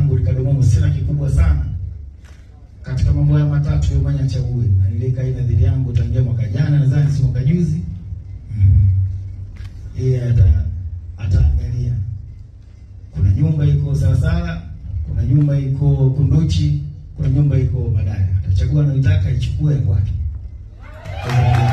yangu Rikadomomo sina kikubwa sana katika mambo haya matatu yomanya chague na niliweka hii nadhiri yangu tangia mwaka jana nadhani si mwaka juzi mm. yeye ata ataangalia kuna nyumba iko Salasala kuna nyumba iko Kunduchi kuna nyumba iko Madaya atachagua anaitaka ichukue ya kwake Kwa sababu,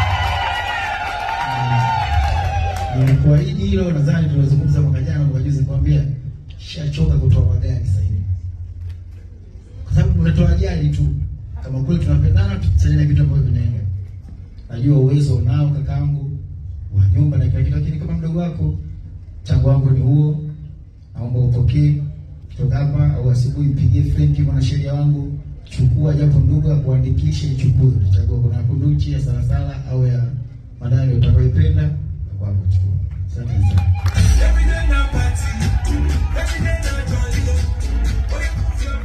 mm, nimekuahidi hilo nadhani tulizungumza mwaka jana mwaka juzi nikwambia shachoka kutoa magari sasa hivi kwa sababu tunatoa ajali tu. Kama kweli tunapendana, tusajili vitu ambavyo vinaenda. Najua uwezo unao kakaangu wa nyumba na kila kitu, lakini kama mdogo wako, mchango wangu ni huo. Naomba upokee kutoka hapa, au asubuhi mpigie Frenki mwanasheria wangu, chukua japo ndugu akuandikishe, ichukue. Utachagua kuna Kunduchi ya Salasala au ya Madani utakayoipenda, kwako chukua. Asante sana. Every day na party, every day na jolly. Oh, yeah, move your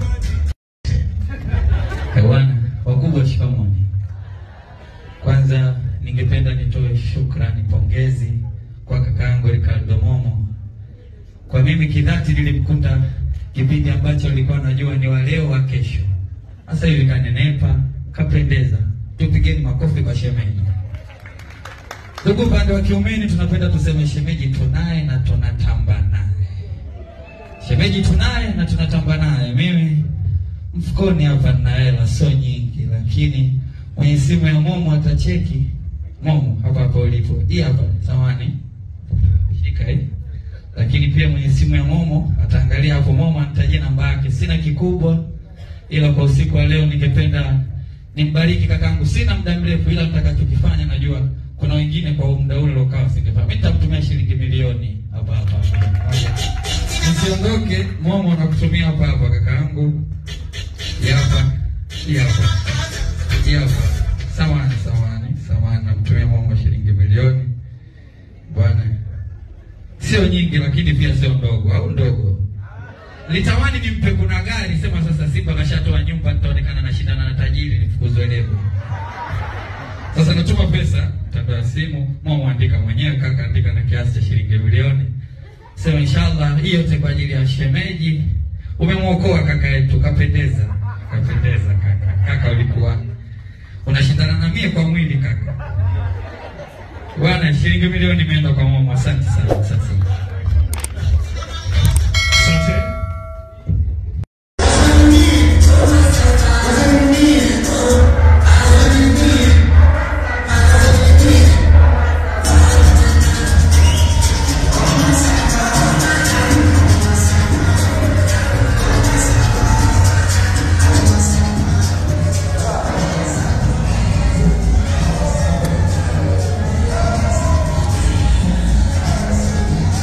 body. Bwana wakubwa, shikamoni. Kwanza ningependa nitoe shukrani, pongezi kwa kakaangu Ricardo Momo. Kwa mimi kidhati nilimkuta kipindi ambacho alikuwa anajua ni wa leo wa kesho. Sasa hivi kanenepa, kapendeza. Tupigeni makofi kwa shemeji. Ndugu upande wa kiumeni, tunapenda tuseme shemeji tunaye na tunatamba naye. Shemeji tunaye na tunatamba naye. Mimi mfukoni hapa nina hela sio nyingi, lakini mwenye simu ya Momo atacheki. Momo hapa hapa ulipo, hii hapa samani, shika hii. Lakini pia mwenye simu ya Momo ataangalia hapo, Momo anitajie namba yake. Sina kikubwa, ila kwa usiku wa leo ningependa nimbariki kakangu. Sina muda mrefu, ila nitakachokifanya najua kuna wengine kwa muda ule ukawa singefanya. Mimi nitamtumia shilingi milioni hapa hapa hapa. Nisiondoke, Momo nakutumia hapa hapa kakaangu. Yapa, yapa, yapa. Samani, samani, samani, namtumia Momo shilingi milioni bwana, sio nyingi, lakini pia sio ndogo, au ndogo. Litamani nimpe kuna gari, sema sasa Simba kashatoa nyumba, nitaonekana nashindana na tajiri, nifukuzwe lebo. Sasa natuma pesa mtandao wa simu, Momo andika mwenyewe, kaka andika na kiasi cha shilingi milioni. Sema inshallah, hii yote kwa ajili ya shemeji. Umemwokoa kaka yetu, kapendeza, kapendeza kaka. Kaka ulikuwa unashindana na mie kwa mwili kaka. Bwana, shilingi milioni imeenda kwa Momo. Asante sana, asante sana. Asante. Asante.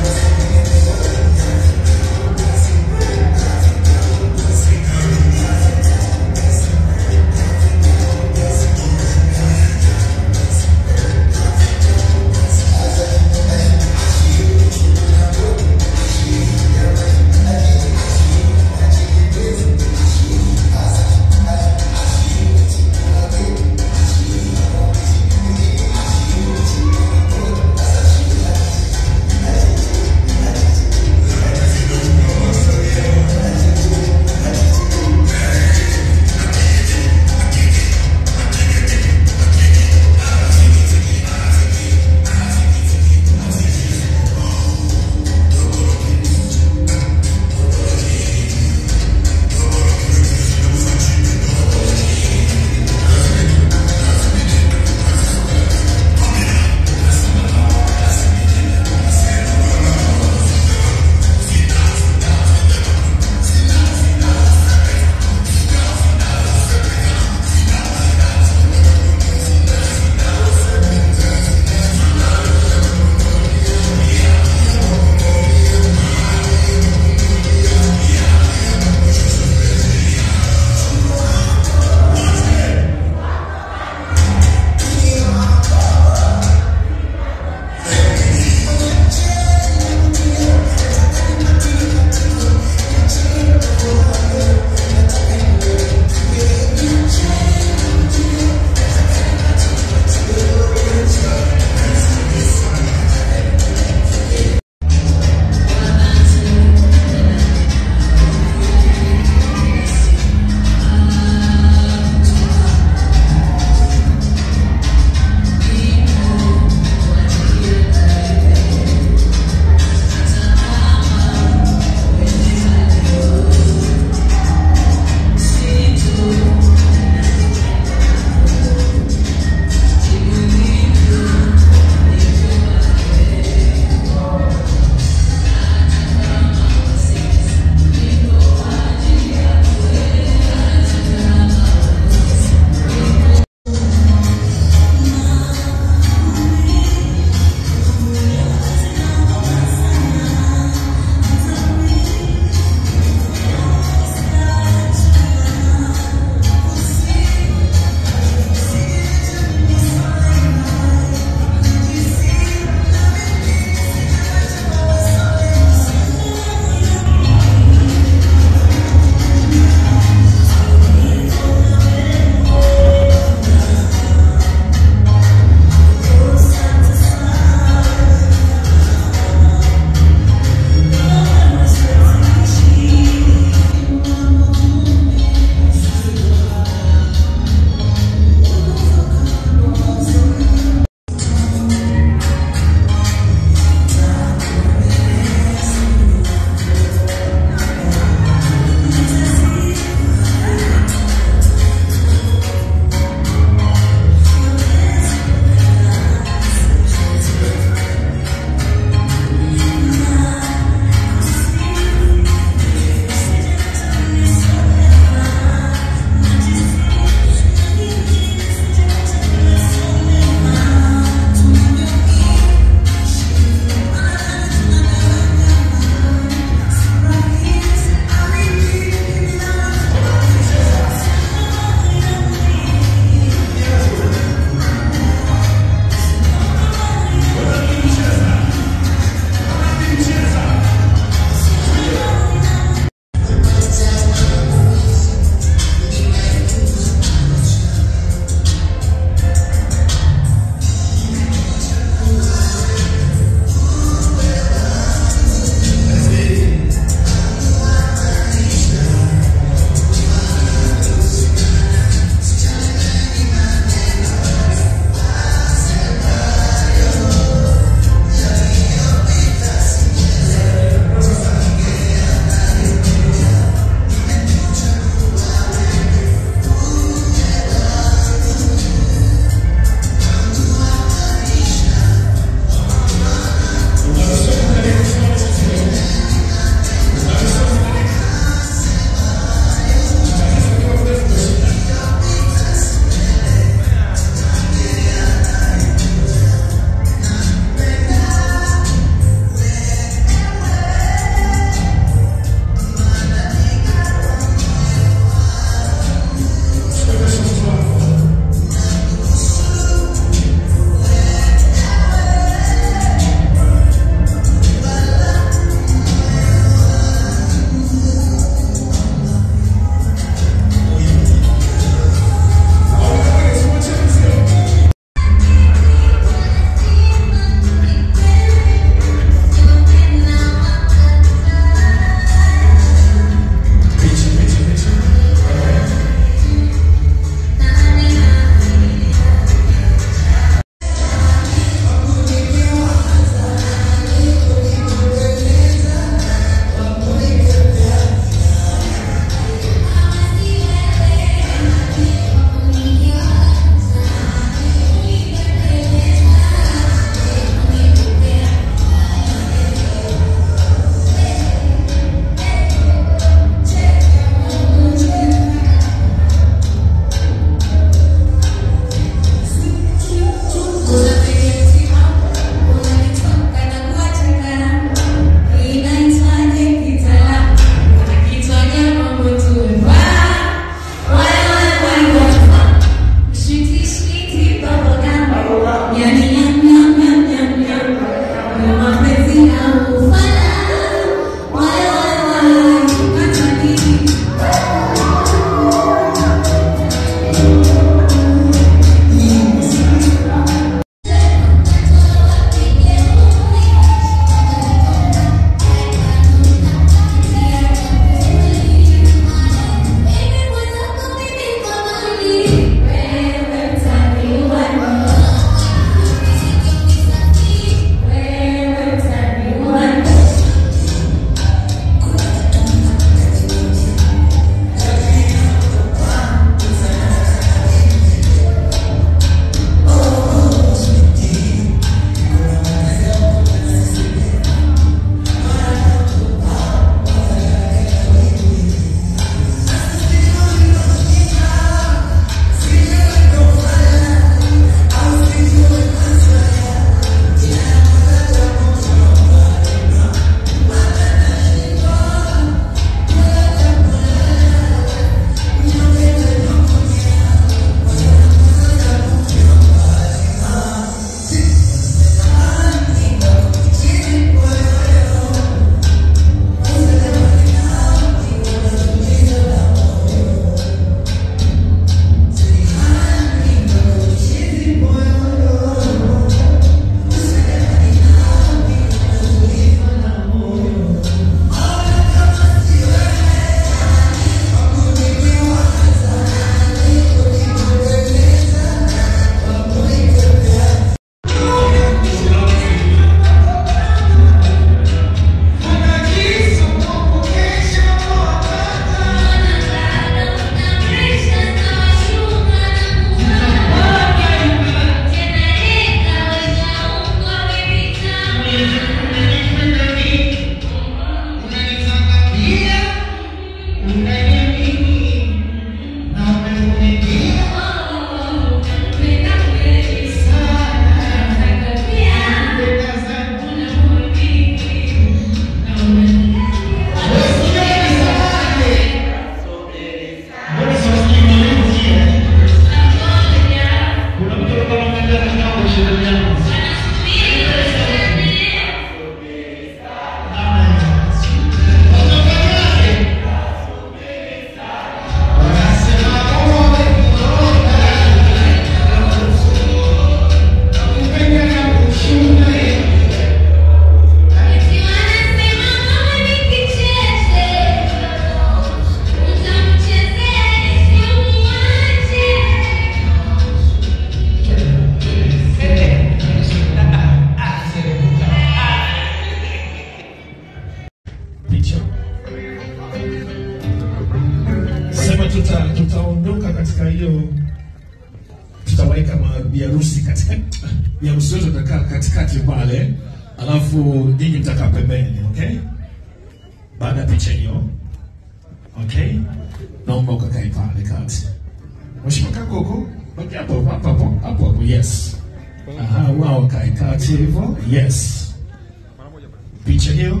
tutaondoka katika hiyo, tutaweka biharusi katika biharusi wote tutakaa katikati pale, alafu nyinyi mtakaa pembeni, okay? Baada ya picha hiyo, okay, naomba ukakae pale kati. Mheshimiwa Kakoko, baki hapo hapo hapo hapo hapo, yes. Aha, wao kae kati hivyo, yes. Picha hiyo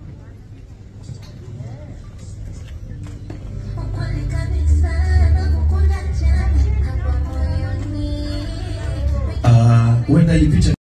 Ukweli kabisa nakukunda jana, hapa moyoni ah, huenda hii picha